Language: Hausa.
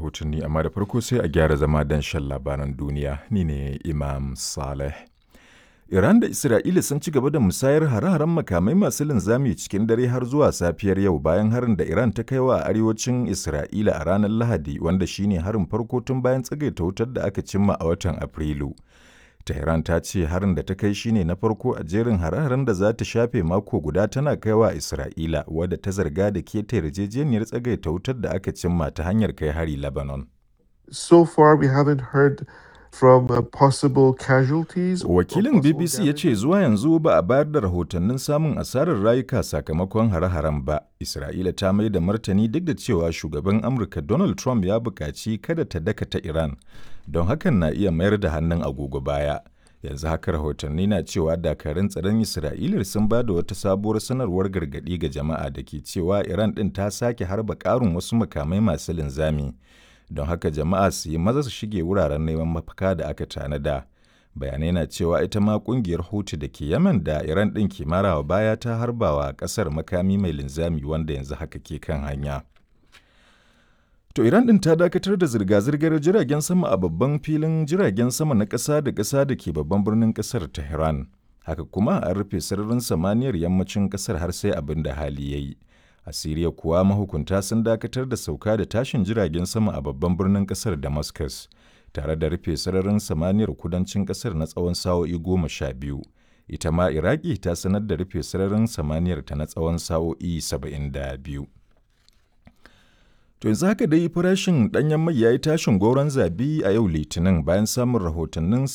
rahotanni amma da farko sai a gyara zama don shan labaran duniya ni ne Imam Saleh. Iran da Isra'ila sun ci gaba da musayar hare-haren makamai masu linzami cikin dare har zuwa safiyar yau bayan harin da Iran ta kai wa arewacin Isra'ila a ranar Lahadi wanda shine harin farko tun bayan tsagaita wutar da aka cimma a watan Afrilu. Tehran ta ce harin da ta kai shine na farko a jerin hare-haren da za ta shafe mako guda tana kaiwa Isra'ila wadda ta zarga da keta yarjejeniyar tsagaita wutar da aka cimma ta hanyar kai hari Lebanon. So far we haven't heard from uh, possible casualties. or Wakilin possible BBC ya damage. ce zuwa yanzu ba a bayar da rahotannin samun asarar rayuka sakamakon hare-haren ba. Isra'ila ta mai da martani duk da cewa shugaban Amurka Donald Trump ya buƙaci kada ta dakata Iran, don hakan na iya mayar da hannun agogo baya. Yanzu haka rahotanni na cewa dakarun tsaron Isra'ila sun ba da wata sabuwar sanarwar gargaɗi ga jama'a da ke cewa Iran ɗin ta sake harba ƙarin wasu makamai masu linzami. Don haka jama'a su yi maza su shige wuraren neman mafaka da aka tanada. bayanai na cewa ita ma kungiyar hutu da ke yaman da iran ɗin ke marawa baya ta harbawa ƙasar makami mai linzami wanda yanzu haka ke kan hanya to iran ɗin ta dakatar da zirga-zirgar jiragen sama a babban filin jiragen sama na ƙasa da ƙasa da ke babban birnin ƙasar tehran haka kuma an rufe sararin samaniyar yammacin ƙasar har sai abin da hali ya yi a siriya kuwa mahukunta sun dakatar da sauka da tashin jiragen sama a babban birnin ƙasar damascus tare da rufe sararin samaniyar kudancin kasar na tsawon sa'o'i goma sha biyu ita ma iraki ta sanar da rufe sararin samaniyar ta na tsawon sa'o'i saba'in da biyu to yanzu haka dai farashin ɗanyen mai ya yi tashin goron zabi a yau litinin bayan samun rahotannin